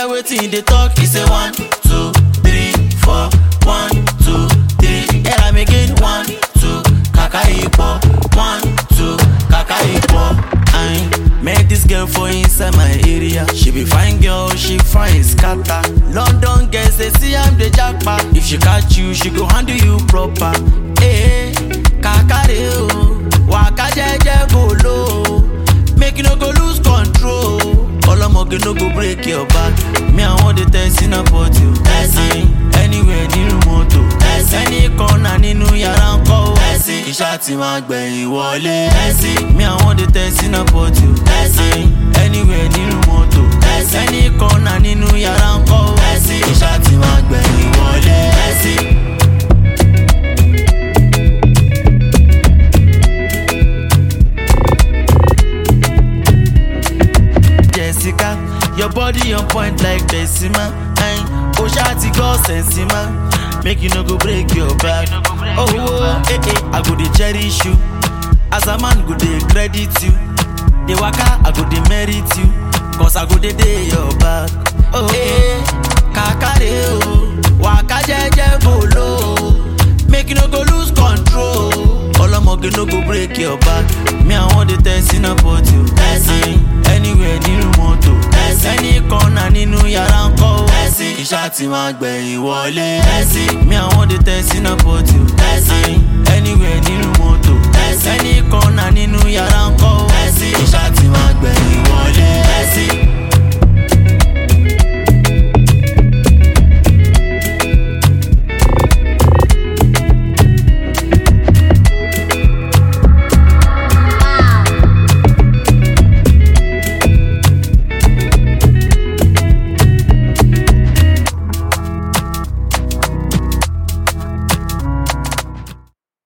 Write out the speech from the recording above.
hear wetin dey talk. He say one, two, three, four, one, two, three. Hear am again, one, two, kaka ipo, one, two, kaka ipo. I met this girl for inside my area. She be fine girl, she fine scatter. London girls they see am dey japa. If she catch you, she go handle you proper. Hey, kakare o, waka jeje go low. Make you no go lose control. Ọlọ́mọge no go break your back. Me I wan dey test in about you. Ẹ̀sìn anywhere nínú mọ́tò. Ẹ̀sìn any corner nínú yàrá ń kọ́ o. Ẹ̀sìn iṣẹ́ ti máa gbẹ̀yìn wọlé. Ẹ̀sìn me I wan dey test in about you. Ẹ̀sìn anywhere nínú mọ́tò. Ẹ̀sìn any corner nínú yàrá ń kọ́ o. Ẹ̀sìn iṣẹ́ ti máa gbẹ̀yìn wọlé. Ẹ̀sìn. Jessica. Your body on point like Decima. Ayin, o ṣá ti gbọ́ sẹ̀nsìmá. Make you no go break your back. Oh, oh, eh, eh, I go dey cherish you. As a man go dey credit you. Dey waka, I go dey merit you. Cause I go dey dey your back. Oh, eh, kakare o. Waka jẹ́jẹ́ go low. Make you no go lose control. Ọlọ́mọge no go break your back. Me I wan dey test in about you. Ẹ̀sìn anywhere nínú mọ́tò. Ẹ̀sìn any corner nínú yàrá ń kọ́ o. Ẹ̀sìn iṣẹ́ ti máa gbẹ̀yìn wọlé. Ẹ̀sìn me I wan dey test in about you. Ẹ̀sìn anywhere